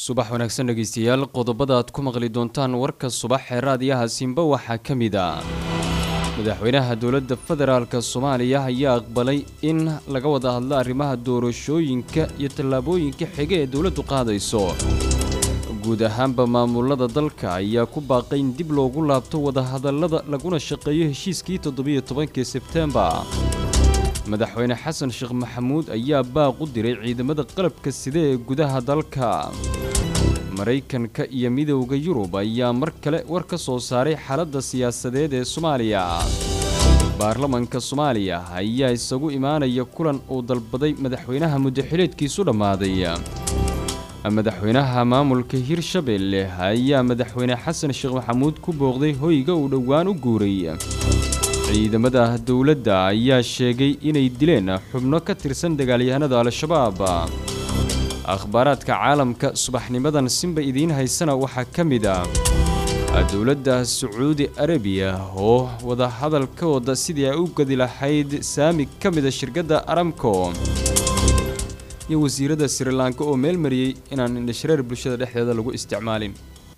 subax wanaagsan dhegeystayaal qodobada aad ku maqli doontaan warka subax ee raadiyaha simba waxaa ka mid ah madaxweynaha dowladda federaalk soomaaliya ayaa aqbalay in laga wada hadlo arrimaha doorashooyinka iyo tallaabooyinka xige ee dowladdu qaadayso guud ahaanba maamulada dalka ayaa ku baaqay in dib loogu laabto wadahadallada laguna shaqeeyo heshiiskii toddobiyo tobankii sebteembar madaxweyne xasan sheekh maxamuud ayaa baaq u diray ciidamada qalabka sida ee gudaha dalka maraykanka iyo midowda yurub ayaa mar kale war ka soo saaray xaaladda siyaasadeed ee soomaaliya baarlamanka soomaaliya ayaa isagu imaanaya kulan uu dalbaday madaxweynaha muddaxileedkiisu dhammaaday madaxweynaha maamulka hirshabelle ayaa madaxweyne xasan sheekh maxamuud ku booqday hoyga uu dhowaan u guuray ciidamada dowladda ayaa sheegay inay dileen xubno ka tirsan dagaalyahanada al-shabaab akhbaaraadka caalamka subaxnimadan simba idiin haysana waxaa ka mid ah dowladda sacuudi arabiya oo wadahadal ka wada sidii ay u gadi lahayd saami ka mida shirkadda aramco iyo wasiiradda srilanka oo meel mariyey inaan indhashareer bulshada dhexdeeda lagu isticmaalin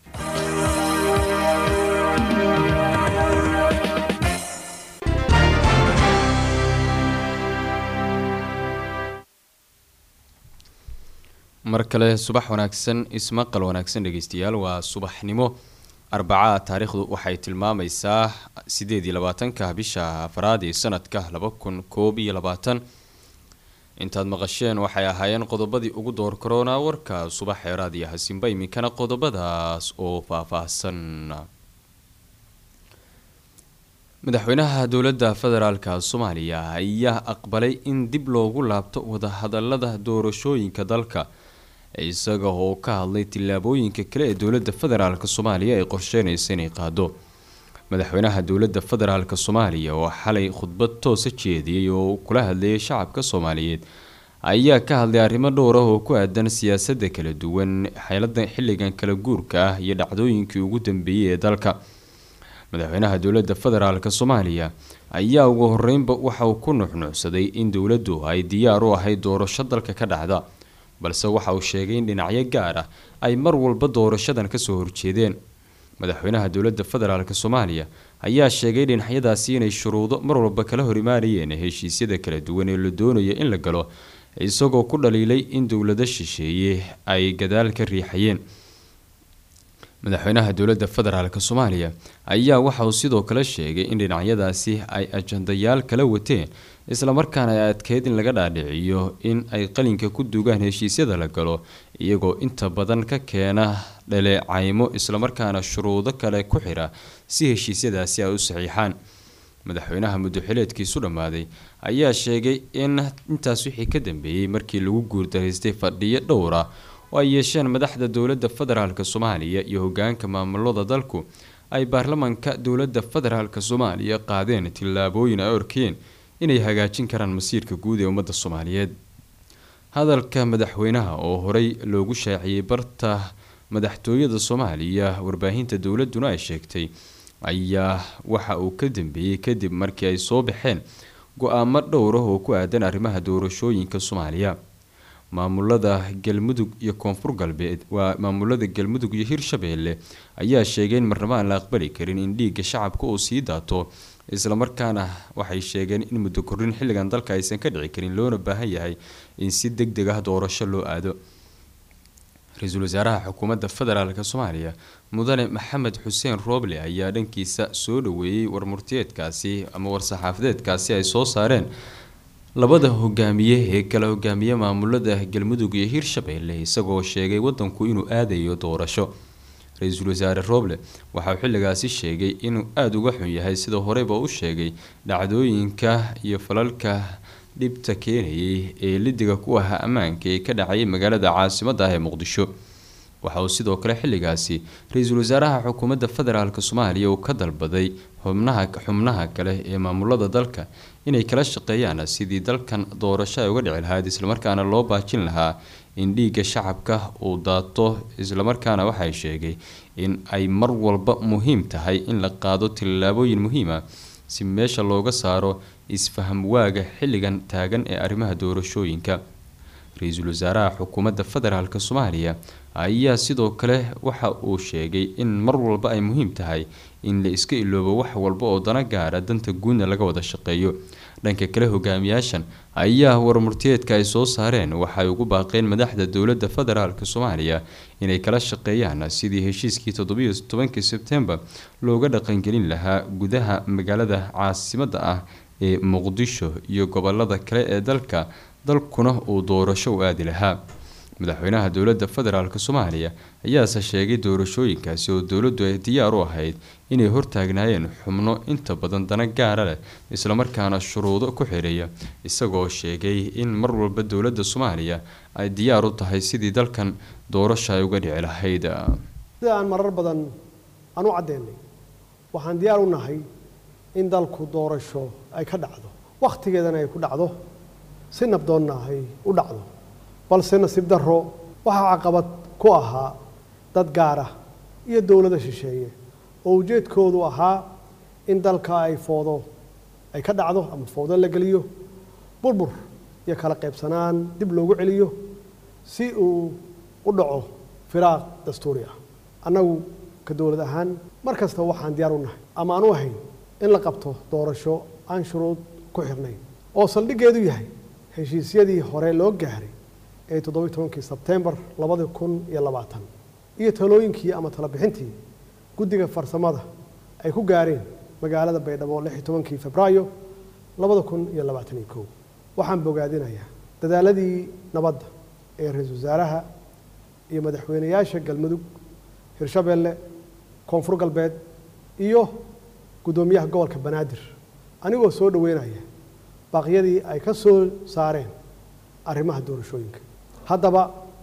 mar kale subax wanaagsan ismaqal wanaagsan dhegeystayaal waa subaxnimo arbacaa taariikhdu waxay tilmaamaysaa sideed iyo labaatanka bisha afraad ee sanadka laba kun koob iyo labaatan intaad maqasheen waxay ahaayeen qodobadii ugu door karoona warka subax ee raadiyaha simba iminkana qodobadaas oo faah-faahsan madaxweynaha dowladda federaalka soomaaliya ayaa aqbalay in dib loogu laabto wadahadalada doorashooyinka dalka isaga oo ka hadlay tillaabooyinka kale ee dowladda federaalk soomaaliya ay qorsheynaysa inay qaado madaxweynaha dowladda federaalk soomaaliya oo xalay khudbad toosa jeediyey oo kula hadlayay shacabka soomaaliyeed ayaa ka hadlay arrimo dhowr ah oo ku aadan siyaasadda kala duwan xeelada xilligan kala guurka ah iyo dhacdooyinkii ugu dambeeyey ee dalka madaxweynaha dowladda federaalk soomaaliya ayaa ugu horeynba waxa uu ku nuxnuucsaday in dowladdu ay diyaar u ahayd doorasho dalka ka dhacda balse waxa uu sheegay in dhinacyo gaar ah ay mar walba doorashadan kasoo horjeedeen madaxweynaha dowladda federaalk soomaaliya ayaa sheegay dhinacyadaasi inay shuruudo mar walba kala hor imaanayeen heshiisyada kala duwan ee la doonayo in la galo isagoo ku dhaliilay in dowlado shisheeye ay gadaal ka riixayeen madaxweynaha dowladda federaalk soomaaliya ayaa waxa uu sidoo kale sheegay in dhinacyadaasi ay ajandayaal kala wateen islamarkaana ay adkeyd in laga dhaadhiciyo in ay qalinka ku dugaan heshiisyada la galo iyagoo inta badan ka keena dhaleecaymo islamarkaana shuruudo kale ku xira si heshiisyadaasi ay u saxiixaan madaxweynaha muddaxileedkiisu dhammaaday ayaa sheegay in intaas wixii ka dambeeyey markii lagu guurdaraystay fadhiyo dhowra oo ay yeesheen madaxda dowladda federaalk soomaaliya iyo hogaanka maamulada dalku ay baarlamanka dowladda federaalk soomaaliya qaadeen tillaabooyin ay orkeen inay hagaajin karaan masiirka guud ee ummadda soomaaliyeed hadalka madaxweynaha oo horey loogu shaaciyey barta madaxtooyada soomaaliya warbaahinta dowladuna ay sheegtay ayaa waxa uu ka dambeeyey kadib markii ay soo baxeen go-aamo dhowrah oo ku aadan arrimaha doorashooyinka soomaaliya maamulada galmudug iyo koonfur galbeed waa maamulada galmudug iyo hirshabeelle ayaa sheegay in marnabo aan la aqbali karin in dhiigga shacabka uu sii daato islamarkaana waxay sheegeen in muddo kordhin xilligan dalka aysan ka dhici karin loona baahan yahay in si deg deg ah doorasho loo aado ra-iisul wasaaraha xukuumadda federaalk soomaaliya mudane maxamed xuseen rooble ayaa dhankiisa soo dhaweeyey warmurtiyeedkaasi ama war-saxaafadeedkaasi ay soo saareen labada hogaamiye ee kala hogaamiye maamulada galmudug iyo hirshabeelle isagoo sheegay wadanku inuu aadayo doorasho ra-iisul wasaare rooble waxa uu xilligaasi sheegay inuu aada uga xun yahay sida horeyba u sheegay dhacdooyinka iyo falalka dhibta keenayay ee lidiga ku ahaa ammaanka ee ka dhacayay magaalada caasimada ah ee muqdisho waxa uu sidoo kale xilligaasi ra-iisul wasaaraha xukuumadda federaalk soomaaliya uu ka dalbaday xubnaha xubnaha kale ee maamulada dalka inay kala shaqeeyaan sidii dalkan doorasho ay uga dhici lahayd islamarkaana loo baajin lahaa in dhiigga shacabka uu daato islamarkaana waxay sheegay in ay mar walba muhiim tahay in la qaado tillaabooyin muhiima si meesha looga saaro isfaham waaga xilligan taagan ee arrimaha doorashooyinka ra-iisul wasaaraha xukuumadda federaalk soomaaliya ayaa sidoo kale waxa uu sheegay in mar walba ay muhiim tahay in la iska iloobo wax walba oo dana gaara danta guudna laga wada shaqeeyo dhanka kale hogaamiyaashan ayaa warmurtiyeedka ay soo saareen waxay ugu baaqeen madaxda dowladda federaalk soomaaliya inay kala shaqeeyaan sidii heshiiskii toddobiyo tobankii sebtembar looga dhaqangelin lahaa gudaha magaalada caasimadda ah ee muqdisho iyo gobolada kale ee dalka dalkuna uu doorasho u aadi lahaa madaxweynaha dowladda federaalk soomaaliya ayaase sheegay doorashooyinkaasi oo dowladdu ay diyaar u ahayd inay hortaagnaayeen xubno inta badan dana gaara leh islamarkaana shuruudo ku xidheeya isagoo sheegay in mar walba dowladda soomaaliya ay diyaar u tahay sidii dalkan doorasho ay uga dhici lahayd sida aan marar badan aan u caddeynay waxaan diyaar u nahay in dalku doorasho ay ka dhacdo wakhtigeedana ay ku dhacdo si nabdoonna ay u dhacdo balse nasiib darro waxaa caqabad ku ahaa dad gaar ah iyo dowlada shisheeye oo ujeedkoodu ahaa in dalka ay foodo ay ka dhacdo ama foodo la geliyo burbur iyo kala qaybsanaan dib loogu celiyo si uu u dhaco firaaq dastuuri ah annagu ka dowlad ahaan mar kasta waxaan diyaar u nahay ama aan u ahayn in la qabto doorasho aan shuruud ku xirnayn oo saldhiggeedu yahay heshiisyadii hore loo gaaray ee toddobiyi tobankii sebtembar labadi kun iyo labaatan iyo talooyinkii ama talabixintii guddiga farsamada ay ku gaareen magaalada baydhabo lix iyo tobankii febraayo labada kun iyo labaatan iyo kow waxaan bogaadinayaa dadaaladii nabadda ee ra-iisul wasaaraha iyo madaxweynayaasha galmudug hirshabeelle koonfur galbeed iyo guddoomiyaha gobolka banaadir anigoo soo dhoweynaya baaqyadii ay ka soo saareen arrimaha doorashooyinka haddaba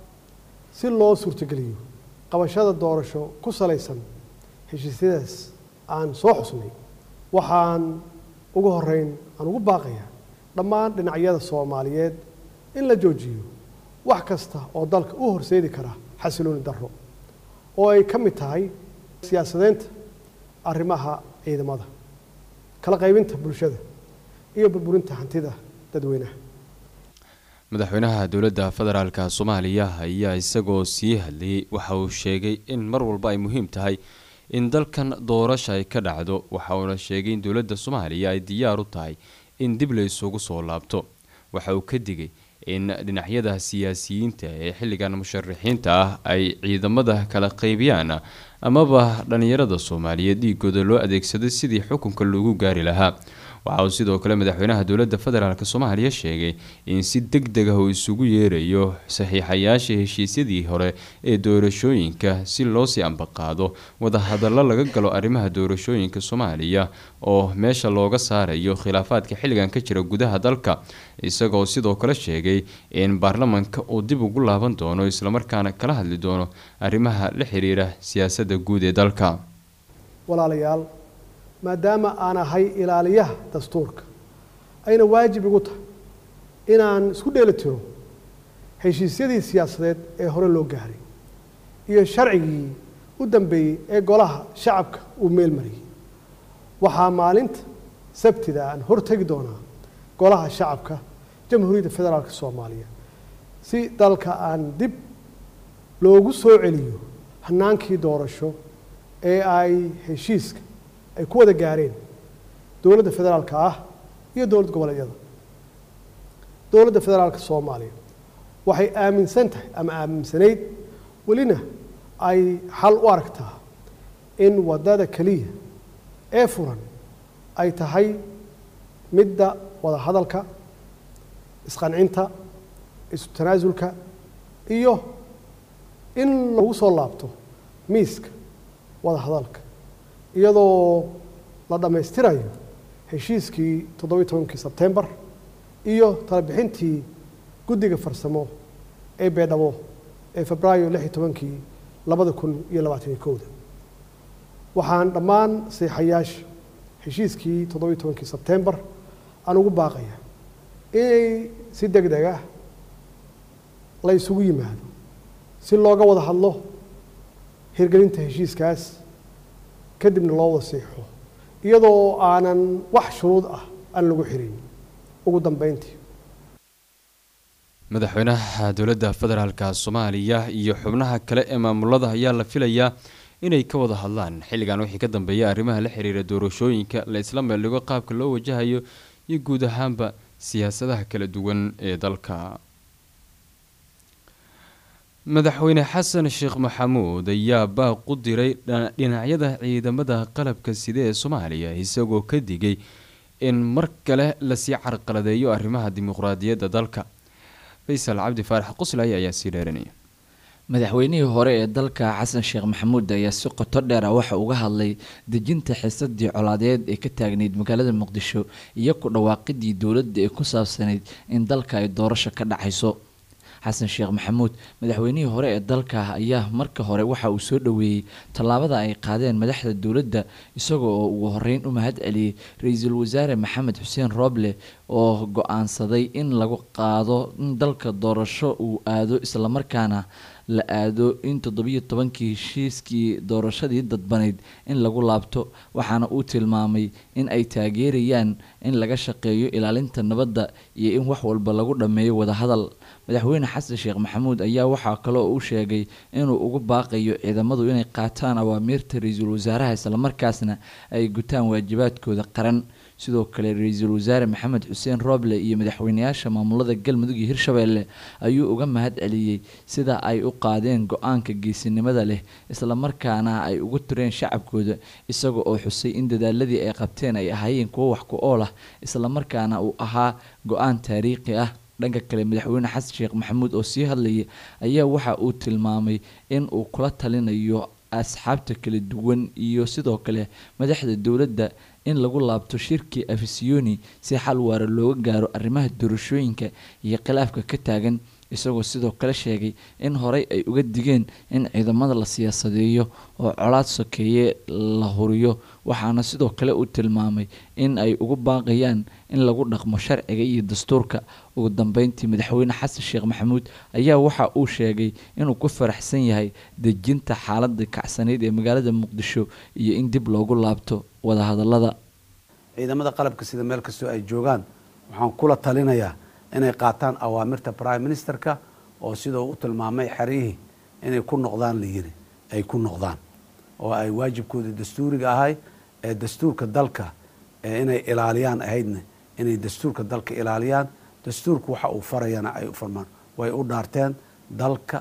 si loo suurtogeliyo qabashada doorasho ku salaysan heshiisyadaas aan soo xusnay waxaan ugu horeyn aan ugu baaqayaa dhammaan dhinacyada soomaaliyeed in la joojiyo wax kasta oo dalka u horseedi kara xasilooni darro oo ay ka mid tahay siyaasadeynta arrimaha ciidamada kala qaybinta bulshada iyo burburinta hantida dadweynaha madaxweynaha dowladda federaalk soomaaliya ayaa isagoo sii hadlayay waxa uu sheegay in mar walba ay muhiim tahay in dalkan doorasha ay ka dhacdo waxa uuna sheegay in dowladda soomaaliya ay diyaar u tahay in dib la isugu soo laabto waxa uu ka digay in dhinacyada siyaasiyiinta ee xilligan musharaxiinta ah ay ciidamada kala qaybiyaan amaba dhalinyarada soomaaliyeed dhiigooda loo adeegsaday sidii xukunka loogu gaari lahaa waxa uu sidoo kale madaxweynaha dowladda federaalk soomaaliya sheegay in si deg deg ah uu isugu yeerayo saxiixayaasha heshiisyadii hore ee doorashooyinka si loosii ambaqaado wadahadallo laga galo arrimaha doorashooyinka soomaaliya oo meesha looga saarayo khilaafaadka xilligan ka jira gudaha dalka isagoo sidoo kale sheegay in baarlamanka uu dib ugu laaban doono islamarkaana kala hadli doono arrimaha la xiriira siyaasadda guud ee dalka walaalayaal maadaama aan ahay ilaaliyaha dastuurka ayna waajib igu tahay inaan isku dheeli tiro heshiisyadii siyaasadeed ee hore loo gaaray iyo sharcigii u dambeeyey ee golaha shacabka uu meel mariyey waxaa maalinta sabtida aan hortegi doonaa golaha shacabka jamhuuriyadda federaalk soomaaliya si dalka aan dib loogu soo celiyo hanaankii doorasho ee ay heshiiska ay ku wada gaareen dowladda federaalka ah iyo dowlad goboleedyada dowladda federaalka soomaaliya waxay aaminsan tahay ama aaminsanayd welina ay xal u aragtaa in waddada keliya ee furan ay tahay midda wada hadalka isqancinta isu tanaasulka iyo in lagu soo laabto miiska wada hadalka iyadoo la dhammaystirayo heshiiskii toddobiyi tobankii sebtembar iyo talabixintii guddiga farsamo ee beedhabo ee febraayo lix iyo tobankii labada kun iyo labaataniyo kowda waxaan dhammaan seexayaasha heshiiskii toddobiyi tobankii sebtembar aan ugu baaqaya inay si deg deg ah la isugu yimaado si looga wada hadlo hirgelinta heshiiskaas kadibna loo wada seexo iyadoo aanan wax shuruud ah aan lagu xirin ugu dambeyntii madaxweynaha dowladda federaalka soomaaliya iyo xubnaha kale ee maamulada ayaa la filayaa inay ka wada hadlaan xilligan wixii ka dambeeya arrimaha la xiriira doorashooyinka la isla meeldhigo qaabka loo wajahayo iyo guud ahaanba siyaasadaha kala duwan ee dalka madaxweyne xasan sheekh maxamuud ayaa baaq u diray dhinacyada ciidamada qalabka side ee soomaaliya isagoo ka digay in mar kale lasii carqaladeeyo arrimaha dimuqraadiyadda dalka faysal cabdi faarax quslay ayaa sii dheeranaya madaxweynihii hore ee dalka xasan sheekh maxamuud ayaa si qoto dheer ah waxa uga hadlay dejinta xiisadii colaadeed ee ka taagnayd magaalada muqdisho iyo ku dhawaaqidii dowladda ee ku saabsanayd in dalka ay doorasho ka dhacayso xasan sheekh maxamuud madaxweynihii hore ee dalka ayaa marka hore waxa uu soo dhoweeyey tallaabada ay qaadeen madaxda dowladda isagoo oo ugu horeyn u mahad celiyey ra-iisul wasaare maxamed xuseen rooble oo go-aansaday in lagu qaado in dalka doorasho uu aado islamarkaana la aado in toddobiyo tobankii heshiiskii doorashadii dadbanayd in lagu laabto waxaana uu tilmaamay in ay taageerayaan in laga shaqeeyo ilaalinta nabadda iyo in wax walba lagu dhammeeyo wadahadal madaxweyne xasan sheekh maxamuud ayaa waxaa kaloo uu sheegay inuu ugu baaqayo ciidamadu inay qaataan awaamiirta ra-iisul wasaaraha islamarkaasna ay gutaan waajibaadkooda qaran sidoo kale ra-iisul wasaare maxamed xuseen rooble iyo madaxweyneyaasha maamulada galmudug iyo hirshabeelle ayuu uga mahad celiyey sida ay u qaadeen go-aanka geesinimada leh islamarkaana ay ugu tureen shacabkooda isaga oo xusay in dadaaladii ay qabteen ay ahaayeen kuwo wax ku ool ah islamarkaana uu ahaa go-aan taariikhi ah dhanka kale madaxweyne xasan sheekh maxamuud oo sii hadlayay ayaa waxa uu tilmaamay in uu kula talinayo asxaabta kala duwan iyo sidoo kale madaxda dowladda in lagu laabto shirkii afisiyoni si xal waara looga gaaro arrimaha doorashooyinka iyo khilaafka ka taagan isagoo sidoo kale sheegay in horey ay uga digeen in ciidamada la siyaasadeeyo oo colaad sokeeye la huriyo waxaana sidoo kale uu tilmaamay in ay ugu baaqayaan in lagu dhaqmo sharciga iyo dastuurka ugu dambeyntii madaxweyne xasan sheekh maxamuud ayaa waxa uu sheegay inuu ku faraxsan yahay dejinta xaaladda kacsanayd ee magaalada muqdisho iyo in dib loogu laabto wadahadalada ciidamada qalabka sida meel kastoo ay joogaan waxaan kula talinayaa inay qaataan awaamirta prime ministerka oo sidau u tilmaamay xeryihii inay ku noqdaan la yiri ay ku noqdaan oo ay waajibkoodii dastuuriga ahay ee dastuurka dalka ee inay ilaaliyaan ahaydna inay dastuurka dalka ilaaliyaan dastuurku waxa uu farayana ay u farmaan way u dhaarteen dalka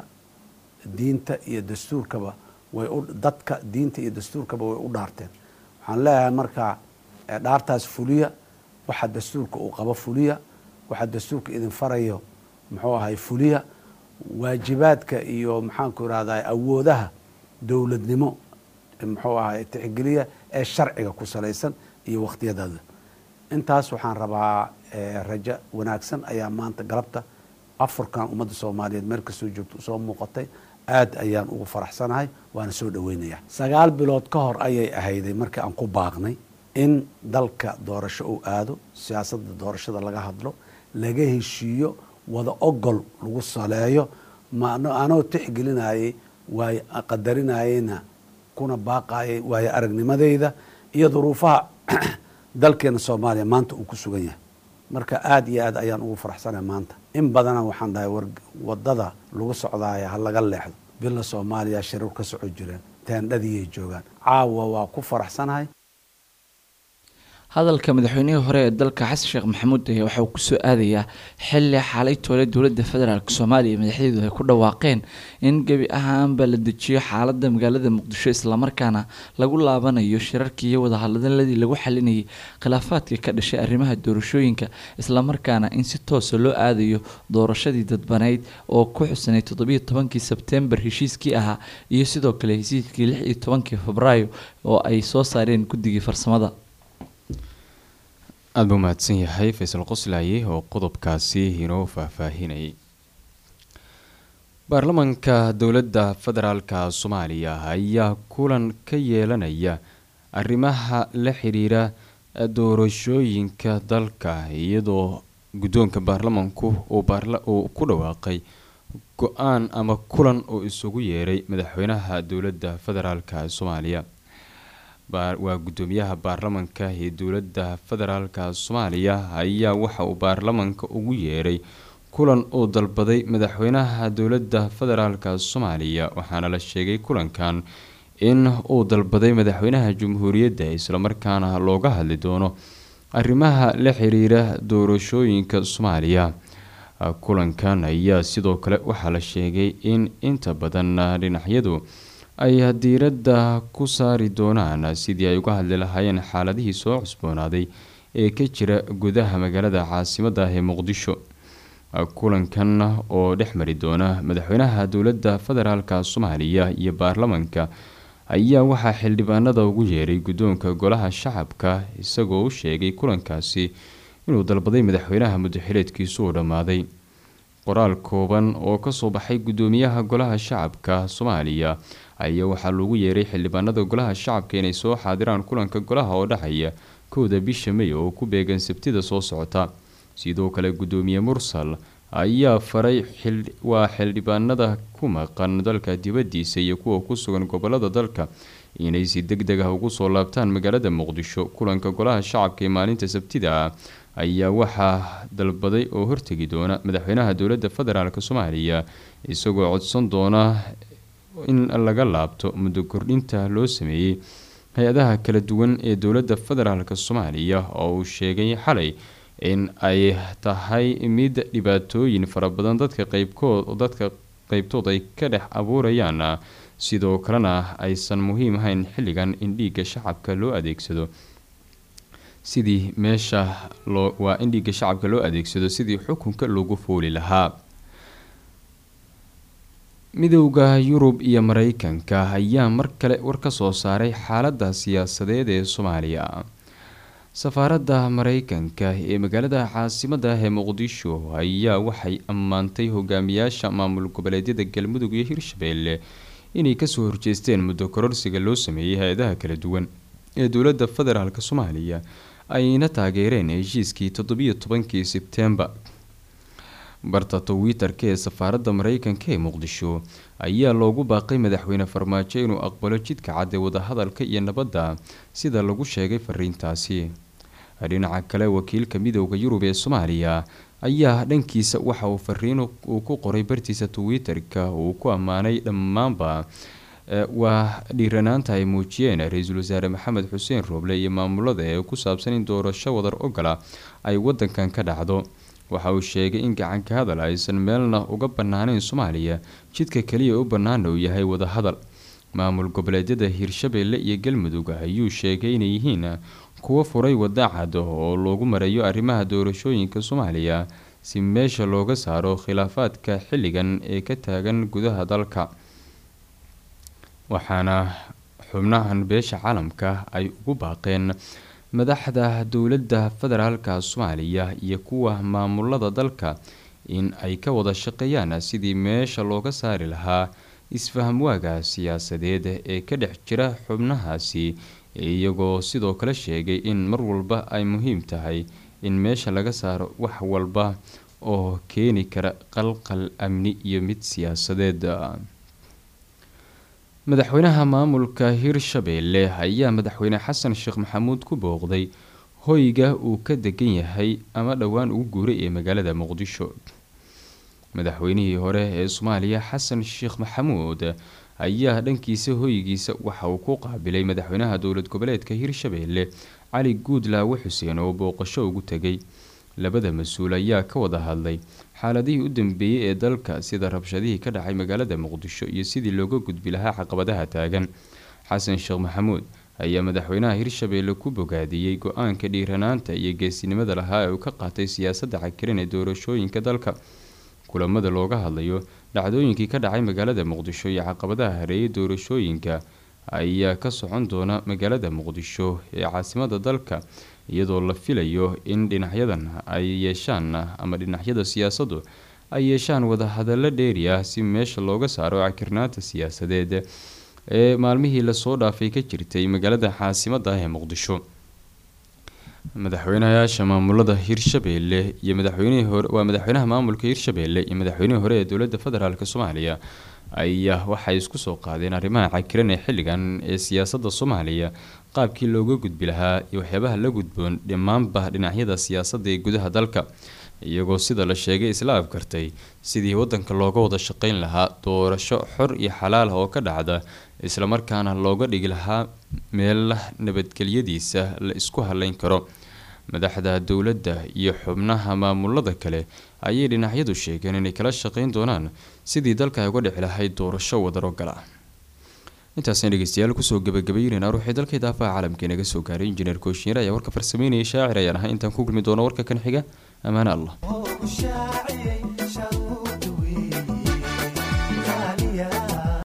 diinta iyo dastuurkaba way u dadka diinta iyo dastuurkaba way u dhaarteen waxaan leeyahay markaa dhaartaas fuliya waxa dastuurka uu qabo fuliya waxa dastuurka idin farayo muxuu ahay fuliya waajibaadka iyo maxaanku irahdaa awoodaha dowladnimo muxuu ahay tixgeliya ee sharciga ku salaysan iyo wakhtiyadada intaas waxaan rabaa rajo wanaagsan ayaa maanta galabta afurkan ummadda soomaaliyeed meel kastoo joogto usoo muuqatay aad ayaan ugu faraxsanahay waana soo dhaweynaya sagaal bilood ka hor ayay ahayday markii aan ku baaqnay in dalka doorasho uu aado siyaasadda doorashada laga hadlo laga heshiiyo wada ogol lagu saleeyo anoo tixgelinayay waay qadarinayeyna kuna baaqayay waayo aragnimadeyda iyo duruufaha dalkeena soomaaliya maanta uu ku sugan yahay marka aada iyo aad ayaan ugu faraxsanahay maanta in badana waxaan dhahay wadada lagu socdaaya ha laga leexdo bila soomaaliya shirar ka soco jireen teendhadiiyay joogaan caawa waa ku faraxsanahay hadalka madaxweynihii hore ee dalka xasan sheekh maxamuud ayaa waxauu kusoo aadayaa xili xalay toole dowladda federaalk soomaaliya madaxdeedu ay ku dhawaaqeen in gebi ahaanba la dejiyo xaalada magaalada muqdisho islamarkaana lagu laabanayo shirarkii iyo wadahadaladii lagu xalinayay khilaafaadka ka dhashay arrimaha doorashooyinka islamarkaana in si toosa loo aadayo doorashadii dadbanayd oo ku xusanay toddobiyo tobankii sebtembar heshiiskii ahaa iyo sidoo kale heshiiskii lix iyo tobankii febraayo oo ay soo saareen guddigii farsamada aada buu mahadsan yahay faysal qoslaaye oo qodobkaasi inoo faahfaahinayay baarlamaanka dowladda federaalka soomaaliya ayaa kulan ka yeelanaya arrimaha la xiriira doorashooyinka dalka iyadoo guddoonka baarlamaanku uu ku dhawaaqay go-aan ama kulan oo isugu yeeray madaxweynaha dowladda federaalka soomaaliya waa guddoomiyaha baarlamanka ee dowladda federaalka soomaaliya ayaa waxa uu baarlamanka ugu yeeray kulan uu dalbaday madaxweynaha dowladda federaalk soomaaliya waxaana la sheegay kulankan in uu dalbaday madaxweynaha jamhuuriyadda islamarkaana looga hadli doono arrimaha la xiriira doorashooyinka soomaaliya kulankan ayaa sidoo kale waxaa la sheegay in inta badan dhinacyadu ay diiradda ku saari doonaan sidii ay uga hadli lahaayeen xaaladihii soo cusboonaaday ee ka jira gudaha magaalada caasimada ah ee muqdisho kulankan oo dhex mari doona madaxweynaha dowladda federaalk soomaaliya iyo baarlamanka ayaa waxaa xildhibaanada ugu yeeray guddoonka golaha shacabka isagoo u sheegay kulankaasi inuu dalbaday madaxweynaha muddaxileedkiisu uu dhammaaday qoraal kooban oo kasoo baxay guddoomiyaha golaha shacabka soomaaliya ayaa waxaa loogu yeeray xildhibaanada golaha shacabka inay soo xaadiraan kulanka golaha oo dhexaya kowda bisha may oo ku beegan sabtida soo socota sidoo kale guddoomiye mursal ayaa faray waa xildhibaanada ku maqan dalka dibadiisa iyo kuwa ku sugan gobolada dalka inay si deg deg ah ugu soo laabtaan magaalada muqdisho kulanka golaha shacabka ee maalinta sabtida ah ayaa waxaa dalbaday oo hortegi doona madaxweynaha dowladda federaalk soomaaliya isagoo codsan doona in laga laabto muddo kordhinta loo sameeyey hay-adaha kala duwan ee dowladda federaalk soomaaliya oo uu sheegay xalay in ay tahay mid dhibaatooyin fara badan dadka qeybkood dadka qeybtood ay ka dhex abuurayaan sidoo kalena aysan muhiim ahayn xilligan in dhiigga shacabka loo adeegsado sidii meesha loo waa in dhiigga shacabka loo adeegsado sidii xukunka loogu fooli lahaa midowda yurub iyo mareykanka ayaa mar kale war ka soo saaray xaaladda siyaasadeed ee soomaaliya safaaradda mareykanka ee magaalada caasimada ah ee muqdisho ayaa waxay ammaantay hogaamiyaasha maamul goboleedyada galmudug iyo hirshabeelle inay kasoo horjeesteen muddo kororsiga loo sameeyey hay-adaha kala duwan ee dowladda federaalk soomaaliya ayna taageereen heshiiskii toddobiyo tobankii sebtembar barta twitter-ka ee safaaradda mareykanka ee muqdisho ayaa loogu baaqay madaxweyne farmaajo inuu aqbalo jidka cad ee wadahadalka iyo nabadda sida lagu sheegay fariintaasi dhinaca kale wakiilka midowda yurub ee soomaaliya ayaa dhankiisa waxa uu fariin uu ku qoray bartiisa twitter-ka uu ku ammaanay dhammaanba waa dhiiranaanta ay muujiyeen ra-iisul wasaare maxamed xuseen rooble iyo maamulada ee ku saabsan in doorasho wadar ogola ay wadankan ka dhacdo waxa uu sheegay in gacanka hadal aysan meelna uga bannaaneyn soomaaliya jidka kaliya u bannaana uu yahay wadahadal maamul goboleedyada hirshabeelle iyo galmudug ayuu sheegay inay yihiin kuwo furay wada cad oo loogu marayo arrimaha doorashooyinka soomaaliya si meesha looga saaro khilaafaadka xilligan ee ka taagan gudaha dalka waxaana xubnahan beesha caalamka ay ugu baaqeen madaxda dowladda federaalka soomaaliya iyo kuwa maamulada dalka in ay ka wada shaqeeyaan sidii meesha looga saari lahaa isfahamwaaga siyaasadeed ee ka dhex jira xubnahaasi iyagoo sidoo kale sheegay in mar walba ay muhiim tahay in meesha laga saaro wax walba oo keeni kara qalqal amni iyo mid siyaasadeed madaxweynaha maamulka hirshabeelle ayaa madaxweyne xasan sheekh maxamuud ku booqday hoyga uu ka degan yahay ama dhowaan ugu guuray ee magaalada muqdisho madaxweynihii hore ee soomaaliya xasan sheekh maxamuud ayaa dhankiisa hoygiisa waxa uu ku qaabilay madaxweynaha dowlad goboleedka hirshabeelle cali guudlaawe xuseen oo booqasho ugu tegay labada mas-uul ayaa ka wada hadlay xaaladihii u dambeeyey ee dalka sida rabshadihii ka dhacay magaalada muqdisho iyo sidii looga gudbi lahaa caqabadaha taagan xasan sheekh maxamuud ayaa madaxweynaha hirshabeelle ku bogaadiyey go-aanka dhiiranaanta iyo geesinimada lahaa ee uu ka qaatay siyaasadda cakiran ee doorashooyinka dalka kulamada looga hadlayo dhacdooyinkii ka dhacay magaalada muqdisho iyo caqabadaha hareeyay doorashooyinka ayaa ka socon doona magaalada muqdisho ee caasimada dalka iyadoo la filayo in dhinacyadan ay yeeshaan ama dhinacyada siyaasaddu ay yeeshaan wadahadallo dheeri ah si meesha looga saaro cakirnaanta siyaasadeed ee maalmihii lasoo dhaafay ka jirtay magaalada caasimada ah ee muqdisho madaxweynayaasha maamulada hirshabeelle iyo madaxweynihii hore waa madaxweynaha maamulka hirshabeelle iyo madaxweynihii hore ee dowladda federaalk soomaaliya ayaa waxay isku soo qaadeen arrimaha cakiran ee xilligan ee siyaasadda soomaaliya qaabkii looga gudbi lahaa iyo waxyaabaha la gudboon dhammaanba dhinacyada siyaasadda ee gudaha dalka iyagoo sida la sheegay isla afgartay sidii wadanka looga wada shaqeyn lahaa doorasho xor iyo xalaal ah oo ka dhacda islamarkaana looga dhigi lahaa meel nabadgelyadiisa la isku haleyn karo madaxda dowladda iyo xubnaha maamulada kale ayay dhinacyadu sheegeen inay kala shaqeyn doonaan sidii dalka ay uga dhici lahayd doorasho wadaro gala intaasna dhegeystayaal kusoo gabagabaynayna ruuxii dalka idaafaha caalamka inaga soo gaaray injineer kooshiyeer ayaa warka farsameynaya shaacir ayaan ahay intaan ku kulmi doono warka kan xiga ammaane allah